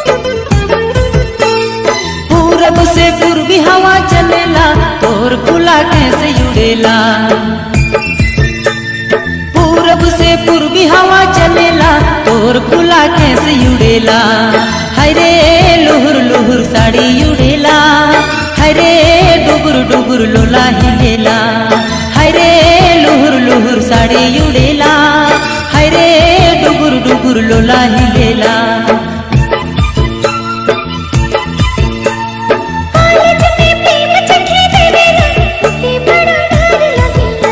पूरब से पूर्वी हवा चलेला तोर खुला कैसे उड़ेला पूरब से पूर्वी हवा चलेला तोर खुला कैसे उड़ेला हरे लुहुर लुहुर साड़ी उड़ेला हरे डुगुर डुगुर लोला हिलेला हरे लुहुर लुहुर साड़ी उड़ेला हरे डुगुर डुगुर लोला हिलेला कॉलेज में प्रेम चखे देवेला उसे बड़ा डर लगेला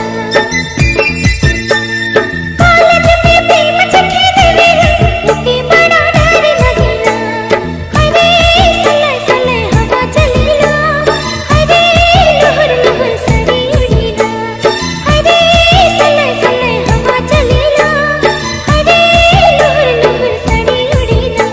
कॉलेज में प्रेम चखे देवेला उसे बड़ा डर लगेला अरे सले सले हवा चलेला अरे लहर लहर सड़ी उड़ेला अरे सले सले हवा चलेला अरे लहर लहर सड़ी उड़ेला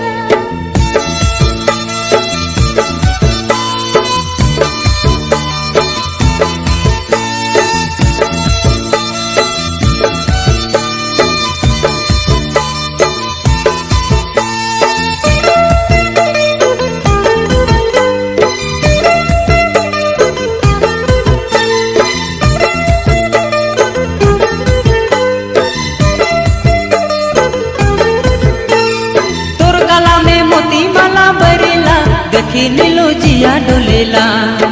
तोर गला में मोती माला बरेला देखी नीलो जिया डोलेला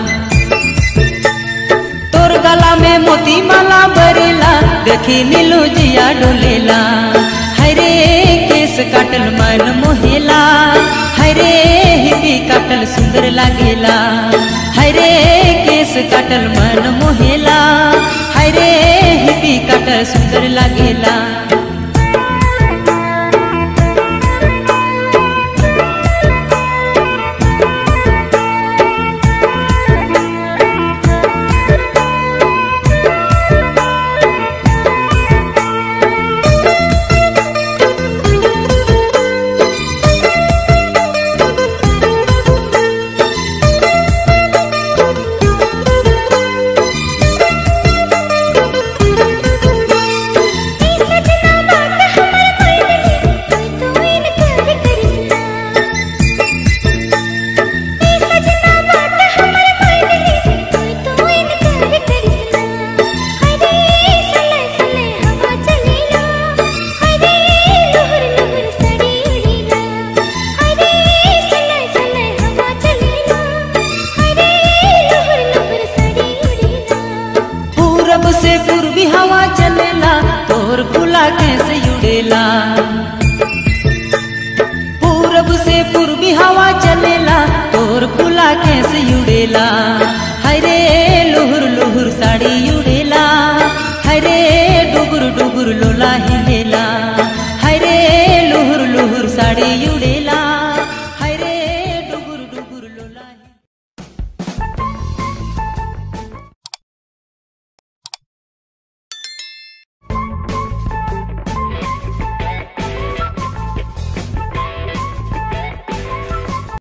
तोर गला में मोती माला बरेला देखी नीलो जिया डोलेला हरे केस काटल मन मोहेला हरे हिपी काटल सुंदर लागेला हरे केस काटल मन मोहेला हरे हिपी काटल सुंदर लागेला सजना बात हमर कोइली कोई तो इनकार करिसना ए सजना बात हमर कोइली कोई तो इनकार करिसना हरे सले सले हवा चलेला हरे लहर लहर सड़ी उड़ेला हरे सले सले हवा चलेला हरे लहर लहर सड़ी उड़ेला पूरब से पूर्वी हवा चलेला तोर खुला कैसे उड़ेला पूरब से पूर्वी हवा चलेला तोर खुला कैसे उड़ेला